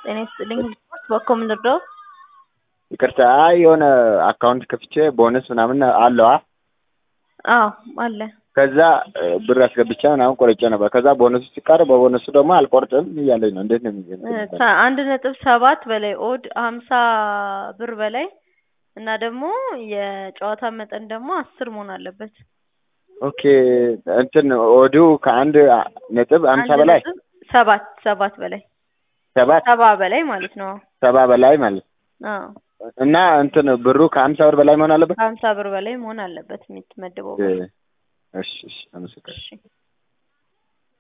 ጤና ይስጥልኝ። በኮ ምንድነው? ይቅርታ አይ የሆነ አካውንት ከፍቼ ቦነስ ምናምን አለዋ አዎ አለ። ከዛ እ, ብር አስገብቼ ምናምን ቆርጬ ነበር። ከዛ ቦነሱ ሲቀር በቦነሱ ደግሞ አልቆርጥም እያለኝ ነው። እንዴት ነው የሚገኝ? እ፣ አንድ ነጥብ ሰባት በላይ ኦድ ሀምሳ ብር በላይ እና ደግሞ የጨዋታ መጠን ደግሞ አስር መሆን አለበት። ኦኬ እንትን ኦዱ ከአንድ ነጥብ አምሳ አንድ በላይ ነጥብ ሰባት ሰባት በላይ ሰባት ሰባ በላይ ማለት ነው። ሰባ በላይ ማለት አዎ እና እንትን ብሩ ከሀምሳ ብር በላይ መሆን አለበት። ከሀምሳ ብር በላይ መሆን አለበት የምትመድበው ብር። እሺ እሺ አመሰግናለሁ። እሺ